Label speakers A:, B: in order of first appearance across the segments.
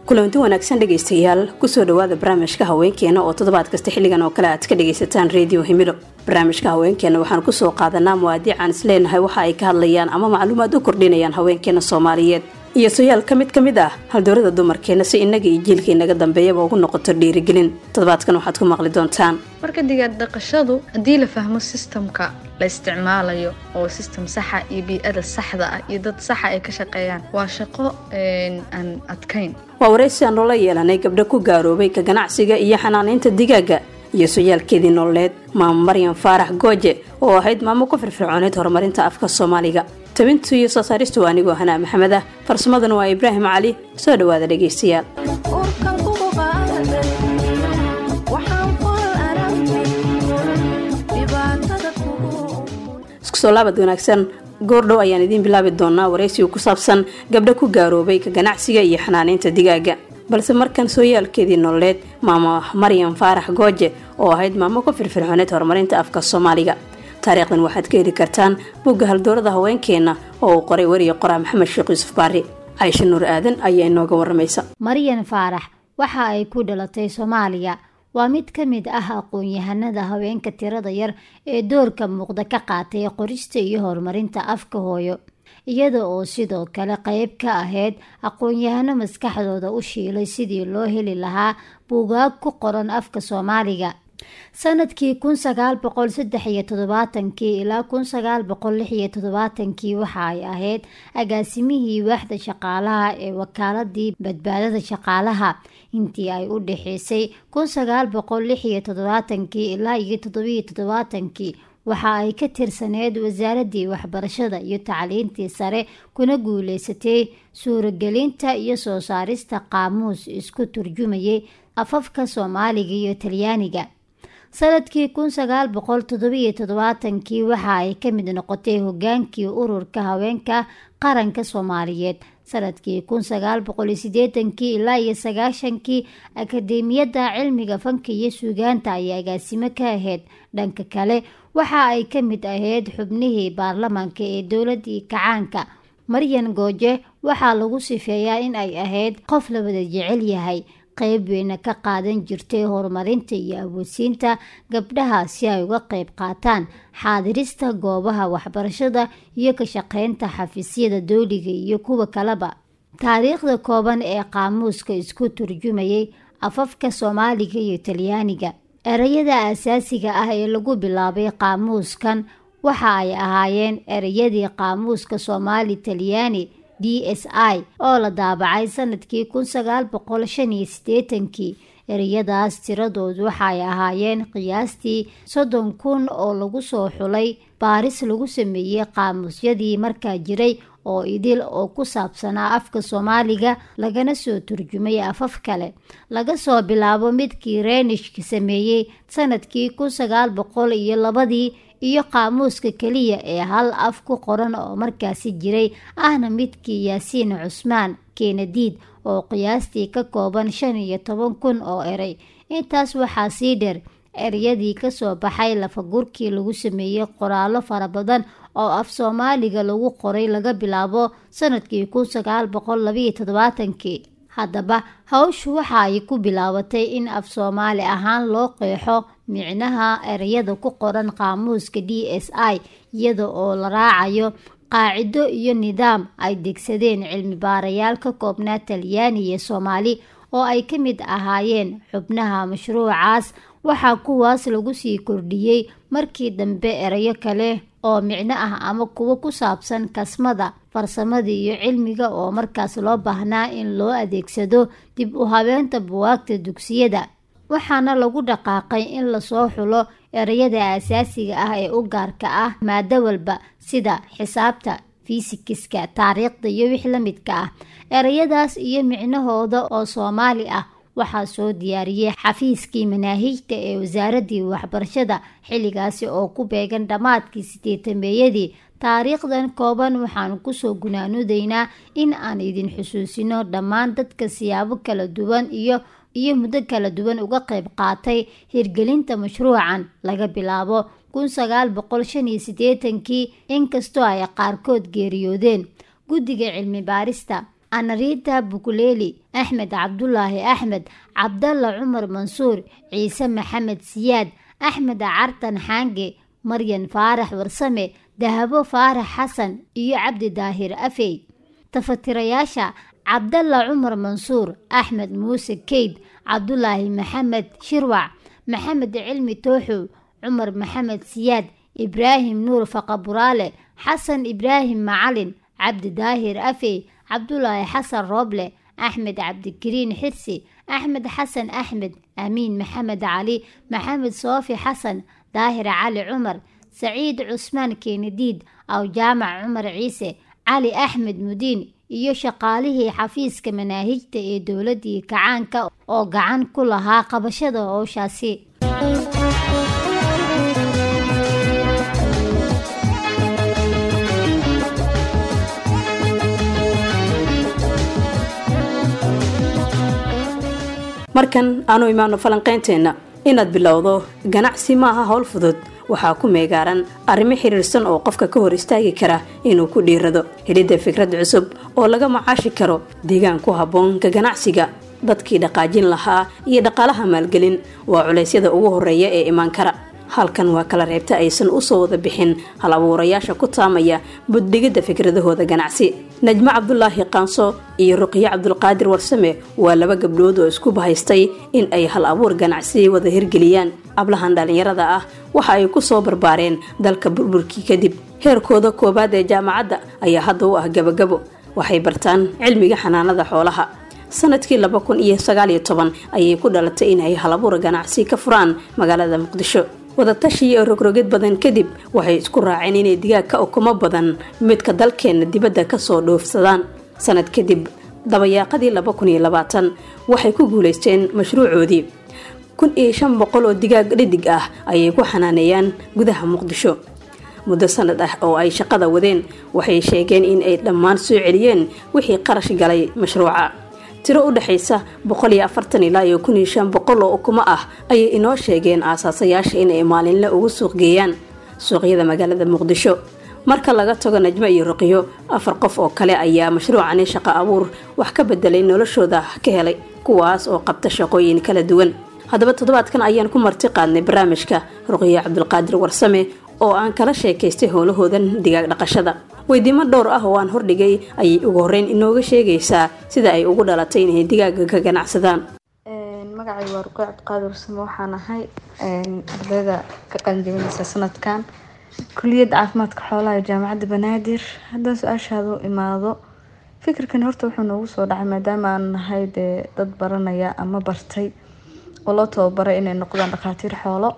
A: kulanti wanaagsan dhegaystayaal kusoo dhawaada barnaamijka haweenkeena oo toddobaad kasta xilligan oo kale aad ka dhagaysataan redio himilo barnaamijka haweenkeena waxaan kusoo qaadanaa muwaadiicaan isleenahay waxa ay ka hadlayaan ama macluumaad u kordhinayaan haweenkeena soomaaliyeed iyo soyaal ka mid ka mid ah haldoorada dumarkeena si innaga iyo jiilka inaga dambeeyaba ugu noqoto dhiirigelin toddobaadkan waxaad ku maqli doontaan
B: marka digaag dhaqashadu haddii la fahmo sistamka la isticmaalayo oo sistem saxa iyo bii-ada saxda ah iyo dad saxa ay ka shaqeeyaan waa shaqo aan adkayn
A: waa waraysi aan noola yeelanay gabdho ku gaaroobay ka ganacsiga iyo xanaanaynta digaaga iyo soyaalkeedii nololeed maamo maryan faarax gooje oo ahayd maamo ku firfircooneyd horumarinta afka soomaaliga tabintu iyo soo saaristu waa anigoo hanaa maxamed ah farsamadana waa ibraahim cali soo dhawaada dhegaystayaal isku soo laabad wanaagsan goordhow ayaan idiin bilaabi doonaa waraysiga ku saabsan gabdho ku gaaroobay ka ganacsiga iyo xanaanaynta digaaga balse markan sooyaalkeedii nololeed maamo maryan faarax gooje oo ahayd maamo ku firfircooneyd horumarinta afka soomaaliga taariikhdan waxaad ka heli kartaan bugga haldoorada haweenkeena oo uu qoray weriya qoraa maxamed sheekh yuusuf baari caysho nuur aadan ayaa inooga waramaysa
C: maryan faarax waxa ay ku dhalatay soomaaliya waa mid ka mid ah aqoon-yahanada haweenka tirada yar ee doorka muuqda ka qaatay qorista iyo horumarinta afka hooyo iyada oo sidoo kale qeyb ka ahayd aqoon-yahano maskaxdooda u shiilay sidii loo heli lahaa buugaag ku qoran afka soomaaliga sanadkii kun sagaal boqol saddex iyo toddobaatankii ilaa kun sagaal boqol lix iyo toddobaatankii waxa ay ahayd agaasimihii waaxda shaqaalaha ee wakaaladii badbaadada shaqaalaha intii ay u dhexeysay kun sagaal boqol lix iyo toddobaatankii ilaa iyo toddobiyo toddobaatankii waxa ay ka tirsaneyd wasaaradii waxbarashada iyo tacliintii sare kuna guuleysatay suuragelinta iyo soo saarista qaamuus isku turjumayay afafka soomaaliga iyo talyaaniga sanadkii kun sagaal boqol toddobiyo toddobaatankii waxa ay ka mid noqotay hogaankii ururka haweenka qaranka soomaaliyeed sanadkii kun sagaal boqol iyo sideetankii ilaa iyo sagaashankii akadeemiyadda cilmiga fanka iyo suugaanta ayay agaasimo ka ahayd dhanka kale waxa ay ka mid ahayd xubnihii baarlamaanka ee dowladii kacaanka maryan gooje waxaa lagu sifeeyaa in ay ahayd qof la wada jecel yahay qeyb weyna ka qaadan jirtay horumarinta iyo awoodsiinta gabdhaha si ay uga qeyb qaataan xaadirista goobaha waxbarashada iyo ka shaqeynta xafiisyada dowliga iyo kuwa kaleba taariikhda kooban ee qaamuuska isku turjumayay afafka soomaaliga iyo talyaaniga ereyada asaasiga ah ee lagu bilaabay qaamuuskan waxa ay ahaayeen ereyadii qaamuuska soomaali talyaani d s i oo la daabacay sanadkii kun sagaal boqol shan iyo siddeetankii ereyadaas tiradoodu waxaay ahaayeen qiyaastii soddon kun oo lagu soo xulay baaris lagu sameeyey qaamuusyadii markaa jiray oo idil oo ku saabsanaa afka soomaaliga lagana soo turjumay afaf kale laga soo bilaabo midkii reenishka sameeyey sanadkii kun sagaal boqol iyo labadii iyo qaamuuska keliya ee hal af ku qoran oo markaasi jiray ahna midkii yaasiin cusmaan keenadiid oo qiyaastii ka kooban shan iyo toban kun oo erey intaas waxaa sii dheer ereyadii kasoo baxay lafagurkii lagu sameeyey qoraallo fara badan oo af soomaaliga lagu qoray laga bilaabo sanadkii kun sagaal boqol labayo toddobaatankii haddaba hawshu waxa ay ku bilaabatay in af soomaali ahaan loo qeexo micnaha ereyada ku qoran qaamuuska d s i iyada oo la raacayo qaacido iyo nidaam ay degsadeen cilmi baarayaal ka koobnaa talyaani iyo soomaali oo ay ka mid ahaayeen xubnaha mashruucaas waxaa kuwaas lagu sii kordhiyey markii dambe erayo kale oo micno ah ama kuwo ku saabsan kasmada farsamada iyo cilmiga oo markaas loo baahnaa in loo adeegsado dib u habeenta buwaagta dugsiyada waxaana lagu dhaqaaqay in lasoo xulo ereyada asaasiga ah ee u gaarka ah maado walba sida xisaabta fisikiska taariikhda iyo wix la midka ah ereyadaas iyo micnahooda oo soomaali ah waxaa soo diyaariyey xafiiskii manaahijta ee wasaaradii waxbarashada xilligaasi oo ku beegan dhammaadkii sideetameeyadii taariikhdan kooban waxaanu kusoo gunaanudaynaa in aan idin xusuusino dhammaan dadka siyaabo kala duwan iyo iyo muddo kala duwan uga qayb qaatay hirgelinta mashruucan laga bilaabo kun sagaal boqol shan iyo siddeetankii inkastoo ay qaarkood geeriyoodeen guddiga cilmi baarista anarita bukuleeli axmed cabdulaahi axmed cabdalla cumar mansuur ciise maxamed siyaad axmed cartan xaange maryan faarax warsame dahabo faarax xasan iyo cabdi daahir afey tafatirayaasha cabdalla cumar mansuur axmed muuse keyd cabdulaahi maxamed shirwac maxamed cilmi tooxow cumar maxamed siyaad ibraahim nuur faqaburaale xasan ibraahim macalin cabdi daahir afey cabdulaahi xasan rooble axmed cabdikariin xirsi axmed xasan axmed amiin maxamed cali maxamed soofi xasan daahir cali cumar saciid cusmaan keenadiid aw jaamac cumar ciise cali axmed mudiin iyo shaqaalihii xafiiska manaahijta ee dowladii kacaanka oo gacan ku lahaa qabashada howshaasi
A: markan aanu imaano falanqaynteenna inaad bilowdo ganacsi maaha howl fudud waxaa ku meegaaran arrimo xiriirsan oo qofka ka hor istaagi kara inuu ku dhiirado helidda fikrad cusub oo laga macaashi karo deegaan ku habboon ka ganacsiga dadkii dhaqaajin lahaa iyo dhaqaalaha maalgelin waa culeysyada ugu horeeya ee imaan kara halkan waa kala reebta aysan usoo wada bixin hal abuurayaasha ku taamaya buddhigidda fikradahooda ganacsi najmo cabdulaahi qaanso iyo ruqyo cabdulqaadir warsame waa laba gabdhood oo isku bahaystay in ay hal abuur ganacsi wada hirgeliyaan ablahan dhallinyarada ah waxa ay ku soo barbaareen dalka burburkii kadib heerkooda koowaad ee jaamacadda ayaa hadda u ah gabagabo waxay bartaan cilmiga xanaanada xoolaha sanadkii laba kun iyo sagaaliyo toban ayay ku dhalatay inay halabuur ganacsi ka furaan magaalada muqdisho wadatashi iyo rogrogid badan kadib waxay isku raaceen inay digaag ka ukumo badan midka dalkeenna dibadda kasoo dhoofsadaan sanad kadib dabayaaqadii laba kun iyo labaatan waxay ku guulaysteen mashruucoodii kun iyo shan boqol oo digaag dhidig ah ayay ku xanaaneeyaan gudaha muqdisho muddo sanad ah oo ay shaqada wadeen waxay sheegeen in ay dhammaan soo celiyeen wixii qarash galay mashruuca tiro u dhexaysa boqol iyo afartan ilaa iyo kun iyo shan boqol oo ukumo ah ayay inoo sheegeen aasaasayaasha inay maalinle ugu suuq geeyaan suuqyada magaalada muqdisho marka laga tago najmo iyo ruqyo afar qof oo kale ayaa mashruucani shaqo abuur wax ka bedelay noloshooda ka helay kuwaas oo qabta shaqooyin kala duwan haddaba toddobaadkan ayaan ku marti qaadnay barnaamijka ruqyo cabdulqaadir warsame oo aan kala sheekaystay howlahoodan digaag dhaqashada weydiimo dhowr ah oo aan hordhigay ayay ugu horeyn inooga sheegaysaa sida ay ugu dhalatay inay digaaga ka ganacsadaan
B: magacay waa ruqey cabdiqaadir warsame waxaan ahay ardayda ka qalinjabinaysa sanadkan kuliyadda caafimaadka xoolaha ee jaamacadda banaadir haddaan su-aashaada u imaado fikirkan horta wuxuu noogu soo dhacay maadaama aan nahay dee dad baranaya ama bartay oo loo tababaray inay noqdaan dhakhaatiir xoolo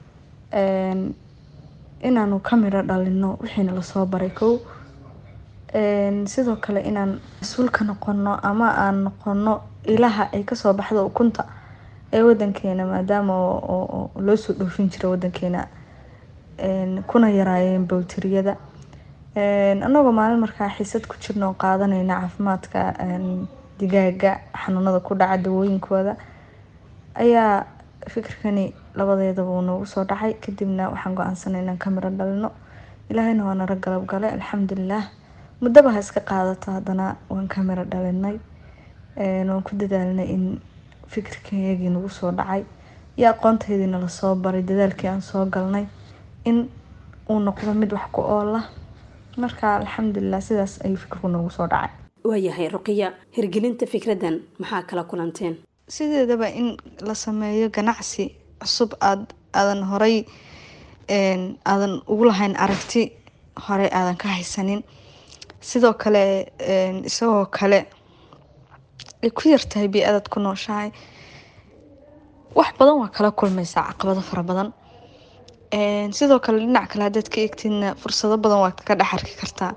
B: inaanu ka midho dhalino wixiina lasoo baray kow sidoo kale inaan mas-uul ka noqono ama aan noqono ilaha ay kasoo baxdo ukunta ee wadankeena maadaama loo soo dhoofin jira wadankeena kuna yaraayeen bowtiriyada anagoo maalin markaa xiisad ku jirna oo qaadanayna caafimaadka digaaga xanuunada ku dhaca dawooyinkooda ayaa fikirkani labadeedaba uu noogu soo dhacay kadibna waxaan go-aansanay inaan ka miro dhalino ilaahayna waa nara galab galay alxamdulilah muddaba ha iska qaadato haddana waan ka miro dhalinay waan ku dadaalnay in fikirkayagii nagu soo dhacay iyo aqoontaydina lasoo baray dadaalkii aan soo galnay in uu noqdo mid wax ku oola marka alxamdulilah sidaas ayuu fikirku noogu soo dhacay
A: waayahay ruqiya hirgelinta fikradan maxaa kala kulanteen
B: sideedaba in la sameeyo ganacsi cusub aad aadan horay aadan ugu lahayn aragti horey aadan ka haysanin sidoo kale isagoo kale ay ku yartahay bii-adaad ku nooshahay wax badan waa kala kulmaysaa caqabado fara badan sidoo kale dhinac kale haddaad ka eegtidna fursado badan waa ka dhex arki kartaa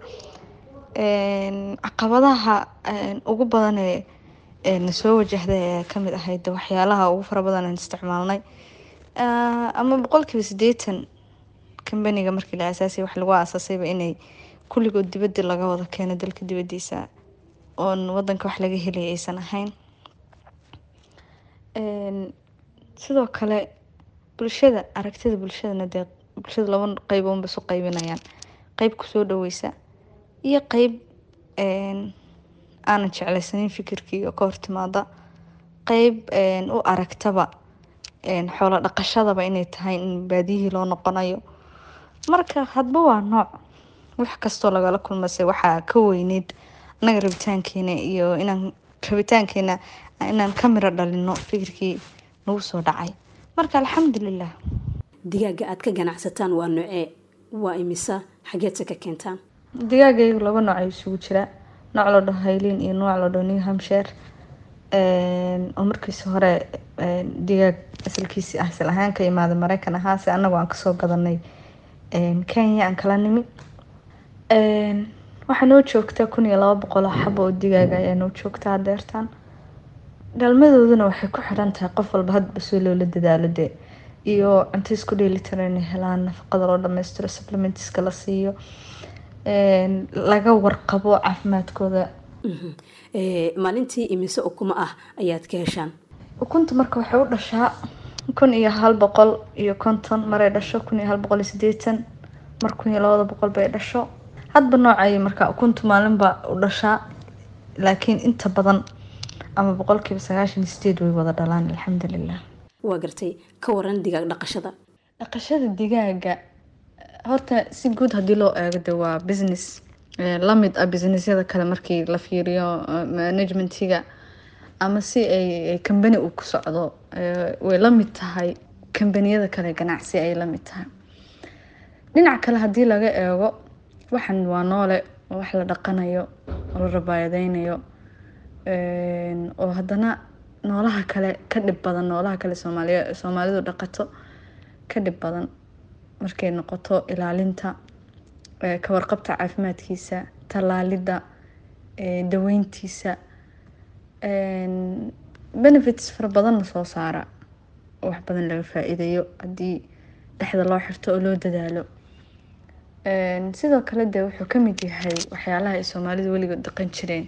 B: caqabadaha ugu badanee nasoo wajahday ayaa kamid ahayd waxyaalaha ugu fara badan aan isticmaalnay ama boqolkiiba sideetan kambaniga markii la asaasay wax lagu aasaasayba inay kulligood dibadii laga wada keeno dalka dibadiisa oon wadanka wax laga helaya aysan ahayn sidoo kale bulshada aragtida bulshadana dee bulshada laba qeyb unba isu qaybinayaan qeyb kusoo dhaweysa iyo qeyb aanan jeclaysanin fikirkii oo ka hortimaada qeyb u aragtaba xoolo dhaqashadaba inay tahay in baadiyihii loo noqonayo marka hadba waa nooc wax kastoo lagala kulmase waxaa ka weyneyd anaga rabitaankeena iyo inaan rabitaankeena inaan ka miro dhalino fikirkii nagu soo dhacay marka alxamdulilah
A: digaaga aad ka ganacsataan waa noocee waa imisa xageedse ka keentaan
B: digaagaygu laba nooc ayuu isugu jiraa nooc la dhaho haylin iyo nooc la dhaho new hampshire oo markiisi hore digaag asalkiisi ah asal ahaan ka imaada mareykan ahaase anagu aan kasoo gadanay kenya aan kala nimi waxaa noo joogta kun iyo laba boqol oo xabo oo digaaga ayaa noo joogta hadeertaan dhalmadooduna waxay ku xiran tahay qof walba hadba soo loola dadaalo dee iyo cunto isku dheelitiran inay helaan nafaqada loo dhameystiro supplementiska la siiyo laga warqabo caafimaadkooda
A: maalintii imise ukuma ah ayaad ka heshaan
B: ukunta marka waxay u dhashaa kun iyo hal boqol iyo konton maray dhasho kun iyo hal boqol iyo sideetan mar kun iyo labada boqol bay dhasho hadba noocay marka ukuntu maalinba u dhashaa laakiin inta badan ama boqolkiiba sagaashan iyo sideed way wada dhalaan alxamdulilah
A: waa gartay ka waran digaag dhaqashada
B: dhaqashada digaaga horta si guud haddii loo eego de waa business lamid ah businessyada kale markii la fiiriyo managementiga ama si ay kambani uu ku socdo way la mid tahay kambaniyada kale ganacsi ay la mid tahay dhinac kale haddii laga eego waxan waa noole oo wax la dhaqanayo oo la rabaayadeynayo oo haddana noolaha kale ka dhib badan noolaha kale soomaaliya soomaalidu dhaqato ka dhib badan markay noqoto ilaalinta ka warqabta caafimaadkiisa tallaalidda daweyntiisa benefits fara badanna soo saara oo wax badan laga faa-iidayo haddii dhexda loo xirto oo loo dadaalo sidoo kale de wuxuu kamid yahay waxyaalaha ay soomaalidu weligood dhaqan jireen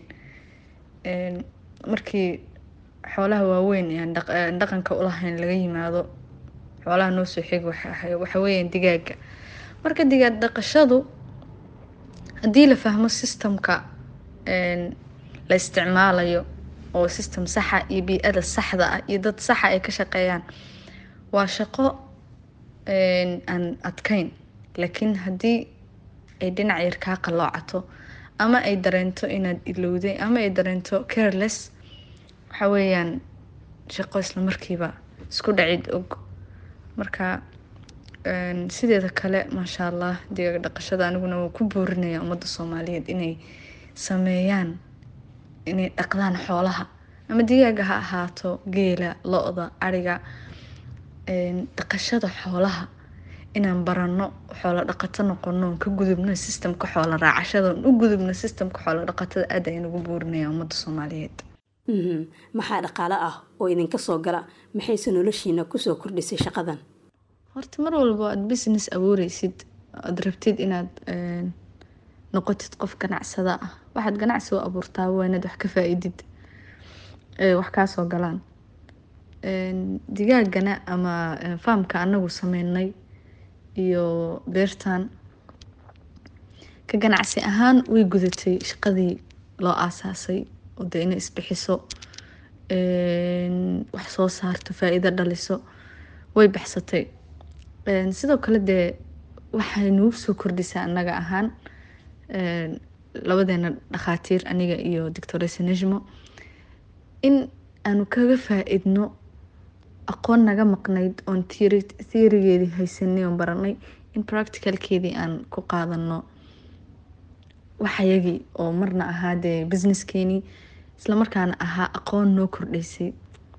B: markii xoolaha waaweyn aan dhaqanka ulahayn laga yimaado xoolaha noo soo xig waxa weeyaan digaaga marka digaag dhaqashadu haddii la fahmo systemka la isticmaalayo oo system saxa iyo bii-ada saxda ah iyo dad saxa ay ka shaqeeyaan waa shaqo aan adkeyn laakiin haddii ay dhinac yar kaa qaloocato ama ay dareento inaad ilowday ama ay dareento careless waxa weeyaan shaqo isla markiiba isku dhacid og marka sideeda kale maasha allah digaag dhaqashada aniguna waa ku boorinaya ummadda soomaaliyeed inay sameeyaan inay dhaqdaan xoolaha ama digaaga ha ahaato geela lo-da ariga dhaqashada xoolaha inaan barano xoolo dhaqato noqono ka gudubno systemka xoolo raacashada u gudubno systemka xoolo dhaqatada aad ayaan ugu boorinaya ummadda soomaaliyeed
A: maxaa dhaqaale ah oo idinka soo gala maxayse noloshiina kusoo kordhisay shaqadan
B: horta mar walba aad business abuureysid aad rabtid inaad noqotid qof ganacsada ah waxaad ganacsi u abuurtaa waa inaad wax ka faa-idid wax kaasoo galaan digaagana ama faamka anagu sameynay iyo beertan ka ganacsi ahaan way gudatay shaqadii loo aasaasay oo dee inay isbixiso wax soo saarto faa-iido dhaliso way baxsatay sidoo kale dee waxay nagu soo kordhisaa annaga ahaan labadeena dhakhaatiir aniga iyo doctoresa nejmo in aanu kaga faa-idno aqoon naga maqnayd oon theorigeedii haysanay oon baranay in practicalkeedii aan ku qaadano waxayagii oo marna ahaa dee businesskeenii islamarkaana ahaa aqoon noo kordhaysay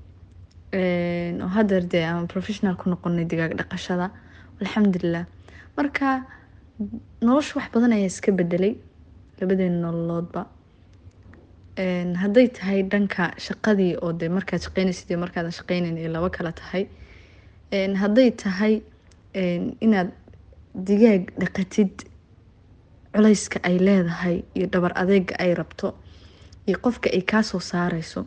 B: oo hadeer dee aan professional ku noqonay digaag dhaqashada alxamdulilah marka nolosha wax badan ayaa iska bedelay labadeena nololoodba hadday tahay dhanka shaqadii oo de markaad shaqeynaysid iyo markaadan shaqeyneyn ay laba kala tahay hadday tahay inaad digaag dhaqatid culeyska ay leedahay iyo dhabar adeega ay rabto iyo qofka ay kaasoo saareyso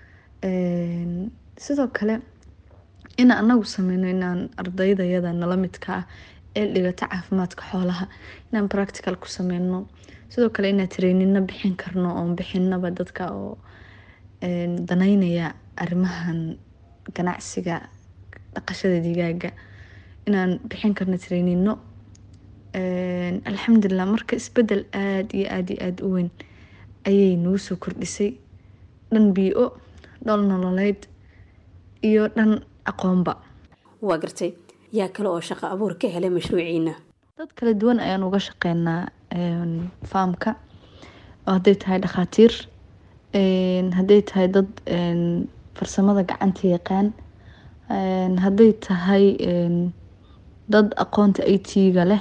B: sidoo kale in anagu sameyno inaan ardaydayada nala midka ah ee dhigata caafimaadka xoolaha inaan practical ku sameyno sidoo kale inaa trainino bixin karno oon bixinaba dadka oo daneynaya arrimahan ganacsiga dhaqashada digaaga inaan bixin karno trainino alxamdulilah marka isbedel aada iyo aada iyo aada u weyn ayay nagu soo kordhisay dhan bii-o dhol nololeyd iyo dhan aqoonba
A: waa gartay yaa kale oo shaqo abuur ka helay mashruuciina
B: dad kala duwan ayaan uga shaqeynaa faamka oo hadday tahay dhakhaatiir hadday tahay dad farsamada gacanta yaqaan hadday tahay dad aqoonta i t-ga leh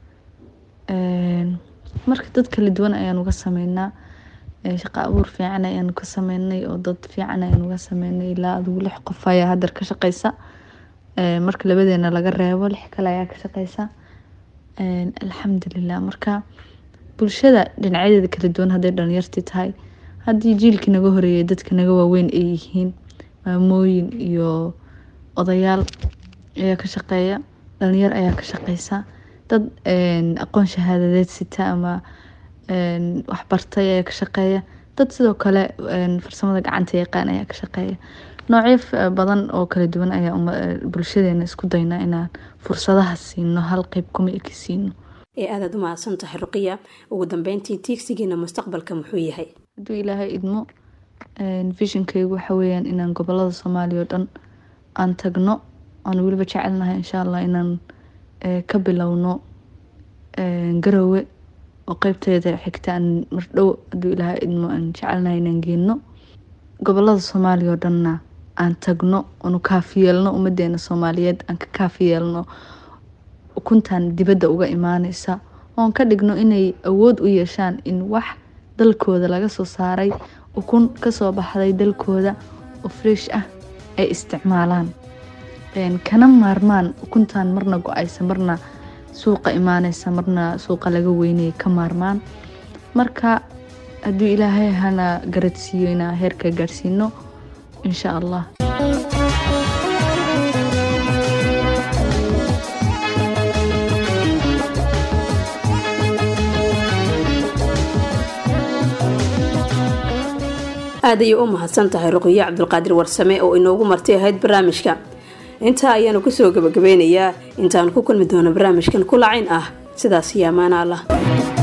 B: marka dad kala duwan ayaan uga sameynaa shaqo abuur fiican ayaan ka sameynay oo dad fiican ayaan uga sameynay ilaa adigu lix qof ayaa hadar ka shaqeysa marka labadeena laga reebo lix kale ayaa ka shaqeysa alxamdulilah marka bulshada dhinacyadeeda kala duwan hadday dhalinyartii tahay haddii jiilkii naga horeeyay dadka naga waaweyn ay yihiin maamooyin iyo odayaal ayaa ka shaqeeya dhalinyar ayaa ka shaqeysa dad aqoon shahaadadeed sita ama waxbartay ayaa ka shaqeeya dad sidoo kale farsamada gacanta yaqaan ayaa ka shaqeeya noocyo badan oo kala duwan ayaa bulshadeena isku daynaa inaan fursadaha siino hal qeyb kuma eki siino
A: ee aadaad u mahadsan tahay ruqiya ugu dambeyntii tiigsigiina mustaqbalka muxuu yahay
B: hadduu ilaahay idmo vishonkeygu waxa weyaan inaan gobolada soomaaliya oo dhan aan tagno aan weliba jecelnahay insha allah inaan ka bilowno garowe oo qeybteeda xigta aan mardhow hadduu ilaahay idmo aan jecelnahay inaan geenno gobolada soomaaliya oo dhanna aan tagno aanu kaafiyeelno ummadeena soomaaliyeed aan ka kaafiyeelno ukuntan dibadda uga imaaneysa oon ka dhigno inay awood u yeeshaan in wax dalkooda laga soo saaray ukun kasoo baxday dalkooda oo fresh ah ay isticmaalaan kana maarmaan ukuntan marna go-aysa marna suuqa imaaneysa marna suuqa laga weynaya ka maarmaan marka hadduu ilaahay hana garadsiiyo inaa heerka gaadhsiino insha allah
A: aad ayay u mahadsan tahay ruqiyo cabdulqaadir warsame oo inoogu marti ahayd barnaamijka intaa ayaanu kusoo gabagabeynayaa intaanu ku kulmi doono barnaamijkan kulacayn ah sidaas iyo amaana allah